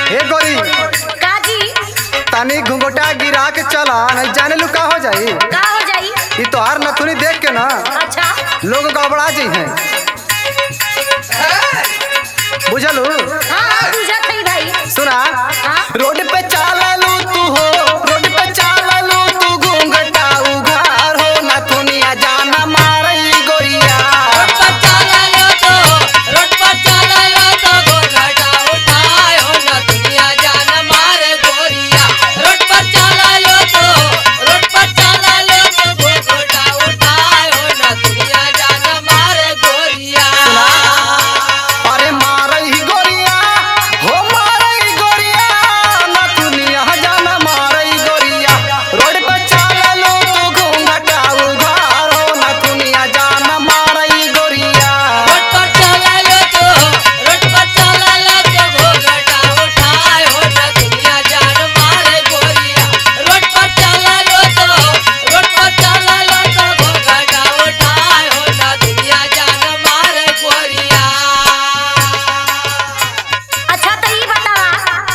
हे गोरी काजी तनी घुंघटा गिरा के चला नहीं जाने लू का हो जाई का हो जाई ये तोहार नथुनी देख के ना अच्छा लोग गड़बड़ा जी हैं बुझलू हाँ बुझत है भाई सुना हाँ रोड पे चाललू तू हो रोड पे चाललू तू घुंघटा उघार हो नथुनिया जाना मारई गोरिया अरे मारई गोरिया हो मारई गोरिया नथुनिया जाना मारई गोरिया रोड पे चाललू तू घुंघटा उघार हो नथुनिया जाना मारई गोरिया अच्छा तो ये बतावा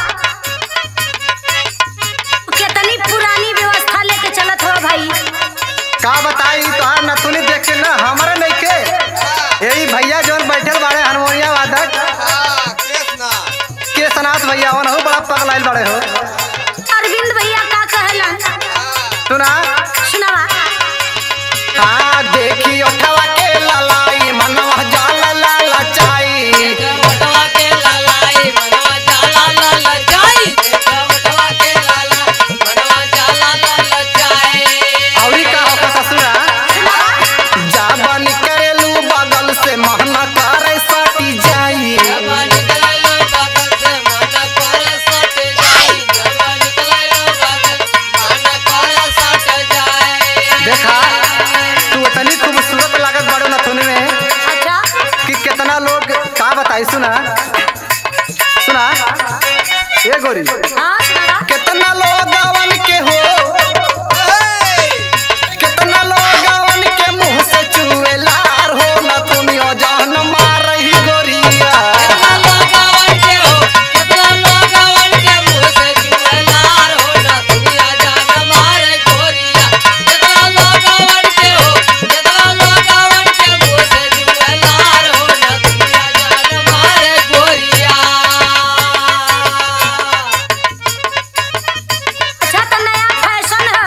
कितनी पुरानी व्यवस्था लेके चलत हो भाई का बताई तोहार नथुनी देख के ना हमारे नहीं के यही भैया जोन बैठल बाड़े हारमोनिया वादक के सनाथ भैया वन हो बड़ा पगलाइल बड़े हो अरविंद भैया का कहलन सुना सुनावा हाँ देखी उठवा के ललाई मनवा जाला ला लचाई औरी का हो कथा सुना जा बन करेलू बगल से महना करे सटी जाई देखा तू इतनी खूबसूरत लागत बड़ो नथुनी में अच्छा कि कितना लोग का बताई सुना सुना ये गोरी हाँ सुनावा कितना लोग गवन के हो कितना लोग गवन के मुंह से चुए लार हो नथुनियो जान मार रही गोरिया अच्छा तो नया फैशन है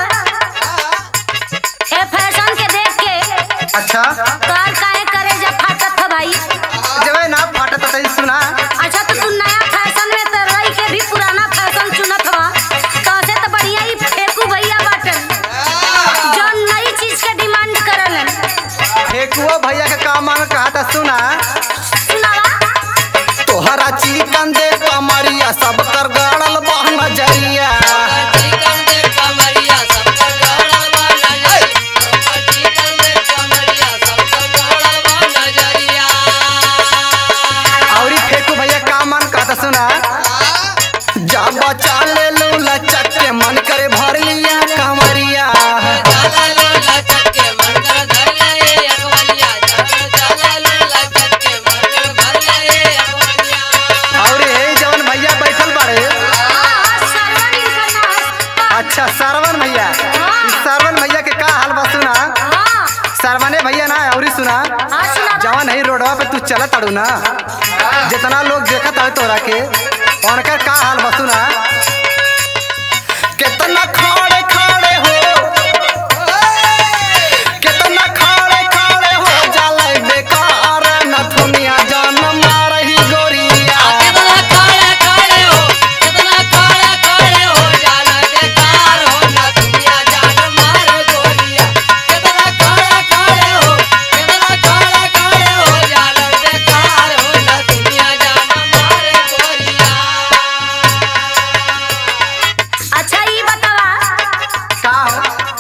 ए फैशन के देख के अच्छा कार काहे करे जब फाटत है भाई जब ना फाटत तई सुना अच्छा तो तू नया फैशन में तो रही के भी पुराना फैशन चुनत हवा तो से तो बढ़िया ही फेंकू भैया बाटन जो नई चीज के डिमांड करलन फेकुआ भैया के का मांग कहा था सुना सुनावा तोहरा चिकन दे कमरिया सब कर गड़ल बह नजरिया औरी फेकू भैया का मन कहा था सुना जा बचा ले लू लचक के मन करे भर लिया कमरिया और ये जवन भैया बैठल बाड़े हाँ सरवन इनका नाम अच्छा सरवन भैया इस सरवन भैया के का हाल बा सुना हाँ सरवने भैया ना औरी सुना हाँ सुनावा जवन है रोडवा पे तू चलत अड़ू ना जितना लोग देखत है तोरा के उनकर का हाल बा सुना कितना खड़े खड़े हो कितना खड़े खड़े हो जाला बेकार नथुनिया जान मारही गोरिया अच्छा ये बतावा का हो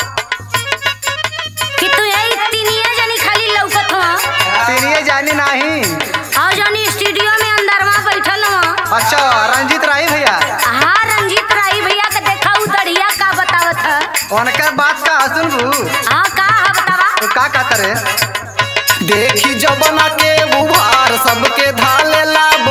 कि तू यही तीनिए जनी खाली लौकत हो तेरिए जानी नहीं और जनी स्टूडियो में अंदरवा बैठल हो अच्छा रंजीत राही भैया हाँ रंजीत राई भैया के देखा उतरिया का बतावत है उनकर बात का सुनबू हाँ का है बतावा तो का कहत रे देखी जबना के उभार सबके धाले ला